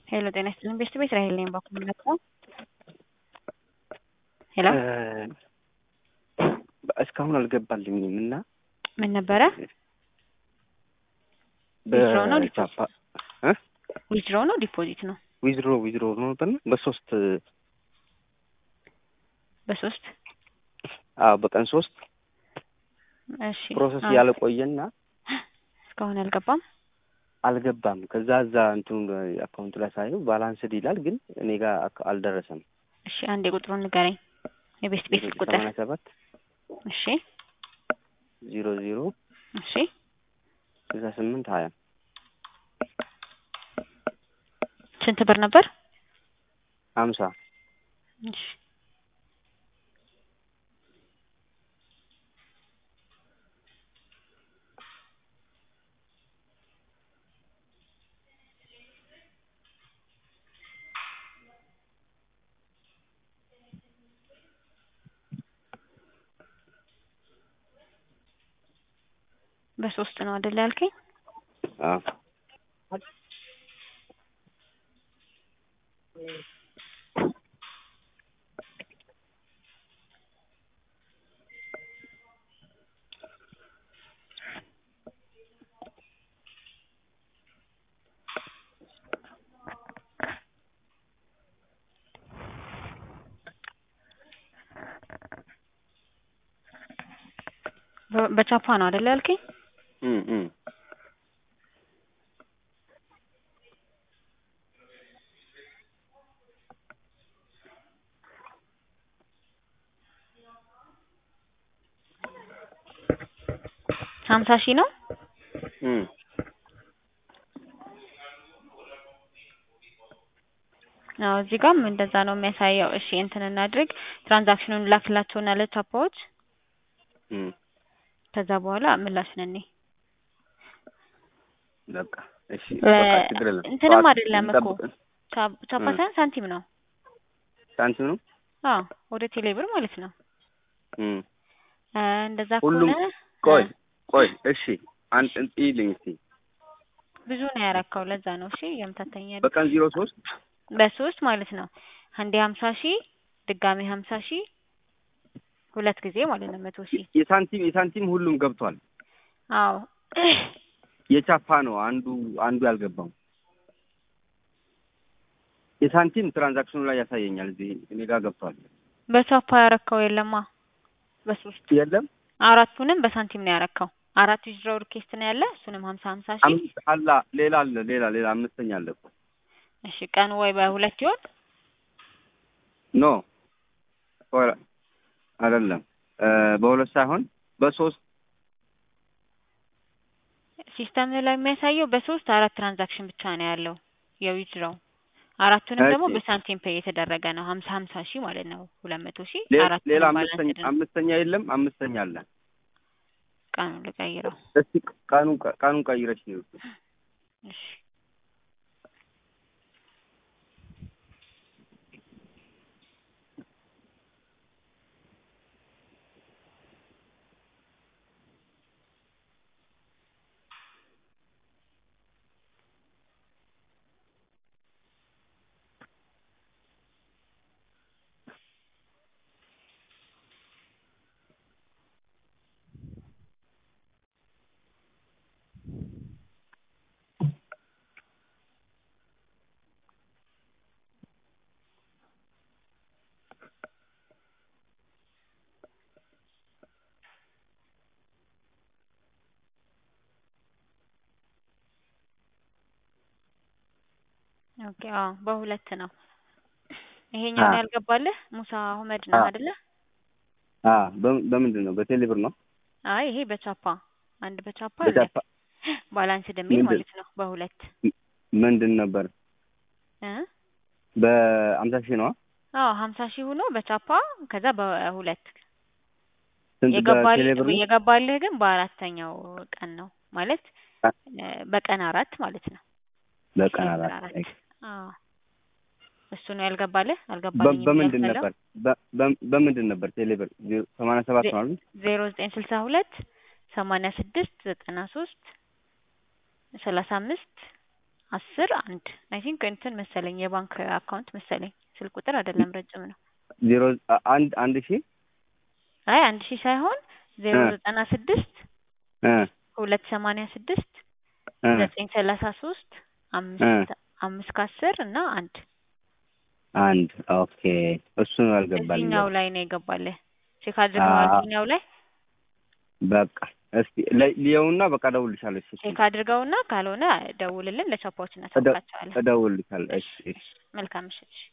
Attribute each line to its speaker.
Speaker 1: ሄሎ ጤና ይስጥልኝ ቤስት ቤት ራሄል ነኝ ባኩ መጣው ሄሎ
Speaker 2: እስካሁን አልገባልኝም እና
Speaker 1: ምን ነበረ ዊዝድሮ ነው ዲፖዚት ዊዝድሮ ነው ዲፖዚት ነው
Speaker 2: ዊዝድሮ ዊዝድሮ ነው ነበር በሶስት
Speaker 1: በሶስት
Speaker 2: አዎ በቀን ሶስት
Speaker 1: እሺ
Speaker 2: ፕሮሰስ
Speaker 1: አዎ።
Speaker 2: ያለቆየና
Speaker 1: እስካሁን አልገባም
Speaker 2: አልገባም። ከዛ እዛ እንትኑ አካውንቱ ላይ ሳየው ባላንስድ ይላል፣ ግን እኔ ጋር አክ- አልደረሰም።
Speaker 1: እሺ አንድ የቁጥሩን ንገረኝ የቤስት ቤት ቁጥር
Speaker 2: ሰማንያ ሰባት
Speaker 1: እሺ
Speaker 2: ዜሮ ዜሮ
Speaker 1: እሺ
Speaker 2: ስልሳ ስምንት ሀያ
Speaker 1: ስንት ብር ነበር
Speaker 2: ሀምሳ
Speaker 1: እሺ በሶስት ነው አይደል ያልከኝ
Speaker 2: አዎ
Speaker 1: በ- በቻፓ ነው አይደል ያልከኝ
Speaker 2: እም እም
Speaker 1: ሀምሳ ሺህ ነው
Speaker 2: እም
Speaker 1: አዎ እዚህ ጋርም እንደዛ ነው የሚያሳየው እሺ እንትን እናድርግ ትራንዛክሽኑን ላክላቸውና ለቻፓዎች
Speaker 2: እም
Speaker 1: ከዛ በኋላ ምላሽ ነን
Speaker 2: በቃ እሺ
Speaker 1: እ-
Speaker 2: በቃ ችግር የለም።
Speaker 1: እንትንም
Speaker 2: ጠዋት
Speaker 1: አይደለም እኮ
Speaker 2: እንጠብቅ።
Speaker 1: ቻ- ቻፓ
Speaker 2: እ።
Speaker 1: ሳይሆን ሳንቲም ነው
Speaker 2: ሳንቲም ነው።
Speaker 1: አዎ ወደ ቴሌብር ማለት ነው
Speaker 2: እም
Speaker 1: እ፣ እንደዛ
Speaker 2: ሁሉም
Speaker 1: ከሆነ
Speaker 2: ቆይ
Speaker 1: እ፣
Speaker 2: ቆይ እሺ አንድ ይልኝ እስቲ
Speaker 1: ብዙ ነው ያረካው ለዛ ነው እሺ የምታተኛል
Speaker 2: በቀን ዜሮ ሶስት
Speaker 1: በሶስት ማለት ነው አንዴ ሀምሳ ሺህ ድጋሜ ሀምሳ ሺህ ሁለት ጊዜ ማለት ነው መቶ ሺህ
Speaker 2: የሳንቲም የሳንቲም ሁሉም ገብቷል።
Speaker 1: አዎ
Speaker 2: የቻፓ ነው አንዱ አንዱ ያልገባው። የሳንቲም ትራንዛክሽኑ ላይ ያሳየኛል። እዚህ እኔ ጋር ገብቷል።
Speaker 1: በቻፓ ያረካው የለማ በሶስት
Speaker 2: የለም
Speaker 1: አራቱንም በሳንቲም ነው ያረካው አራት ዊዝድሮው ሪኩዌስት ነው ያለ እሱንም ሀምሳ ሀምሳ ሺህ
Speaker 2: አምስት አላ ሌላ አለ ሌላ ሌላ አምስተኛ አለ እኮ
Speaker 1: እሺ ቀኑ ወይ በሁለት ይሆን
Speaker 2: ኖ ወ- አይደለም እ በሁለት ሳይሆን በሶስት
Speaker 1: ሲስተም ላይ የሚያሳየው በሶስት አራት ትራንዛክሽን ብቻ ነው ያለው የዊዝድሮው አራቱንም ደግሞ
Speaker 2: እሺ።
Speaker 1: በሳንቲም ፔይ የተደረገ ነው ሀምሳ ሀምሳ ሺህ ማለት ነው ሁለት መቶ ሺህ
Speaker 2: ሌ-
Speaker 1: አራቱንም
Speaker 2: ሌላ
Speaker 1: ባላንስድ
Speaker 2: አምስተኛ
Speaker 1: ነው
Speaker 2: አምስተኛ የለም አምስተኛ አለ።
Speaker 1: ቀኑ ልቀይረው
Speaker 2: እስቲ ቀኑን ቀ- ቀኑን ቀይረሽ ነው
Speaker 1: እሺ ኦኬ አዎ በሁለት ነው ይሄኛው
Speaker 2: አ-
Speaker 1: ነው ያልገባልህ ሙሳ አህመድ ነው
Speaker 2: አ-
Speaker 1: አይደለ
Speaker 2: አ በም- በምንድን ነው በቴሌብር ነው
Speaker 1: አይ ይሄ በቻፓ አንድ በቻፓ
Speaker 2: በቻፓ
Speaker 1: ባላንስ የሚል
Speaker 2: ምንድን-
Speaker 1: ማለት ነው በሁለት
Speaker 2: ምንድን ነበር
Speaker 1: እ
Speaker 2: በአምሳ ሺህ ነው
Speaker 1: አዎ ሀምሳ ሺህ ሆኖ በቻፓ ከዛ በሁለት
Speaker 2: ስንት
Speaker 1: የገባልህ
Speaker 2: በቴሌብር ነው
Speaker 1: የገባልህ ግን በአራተኛው ቀን ነው ማለት
Speaker 2: አ-
Speaker 1: እ፣ በቀን አራት ማለት ነው
Speaker 2: በቀን
Speaker 1: ዲሴምበር
Speaker 2: አራት
Speaker 1: አራት አዎ እሱ ነው ያልገባልህ
Speaker 2: በ-
Speaker 1: አልገባልኝም
Speaker 2: በምንድን
Speaker 1: እያልክ ያለው
Speaker 2: ነበር በ- በ- በምንድን ነበር ቴሌብር ዜሮ ሰማንያ ሰባት ነው አይደል?
Speaker 1: ዜሮ ዘጠኝ ስልሳ ሁለት ሰማንያ ስድስት ዘጠና ሶስት ሰላሳ አምስት አስር አንድ አይ ቲንክ እንትን መሰለኝ የባንክ አካውንት መሰለኝ ስልክ ቁጥር አይደለም ረጅም ነው።
Speaker 2: ዜሮ አንድ አንድ ሺህ
Speaker 1: አይ አንድ ሺህ ሳይሆን ዜሮ
Speaker 2: እ
Speaker 1: ዘጠና ስድስት
Speaker 2: እ
Speaker 1: ሁለት ሰማንያ ስድስት
Speaker 2: እ
Speaker 1: ዘጠኝ ሰላሳ ሶስት
Speaker 2: እ
Speaker 1: አምስት አምስት ከአስር እና አንድ
Speaker 2: አንድ ኦኬ። እሱ ነው ያልገባልኝ።
Speaker 1: እዚህኛው ላይ ነው የገባልህ። ቼክ አድርገዋል
Speaker 2: አ
Speaker 1: እዚህኛው ላይ
Speaker 2: በቃ እስቲ ለ- ልየውና በቃ እደውልልሻለሁ። እሺ
Speaker 1: ቼክ አድርገውና ካልሆነ ደውልልን፣ ለቻፓዎች
Speaker 2: እደ-
Speaker 1: እናሳውቃቸዋለን።
Speaker 2: እደውልልሻለሁ። እሺ እሺ።
Speaker 1: መልካም ምሽት።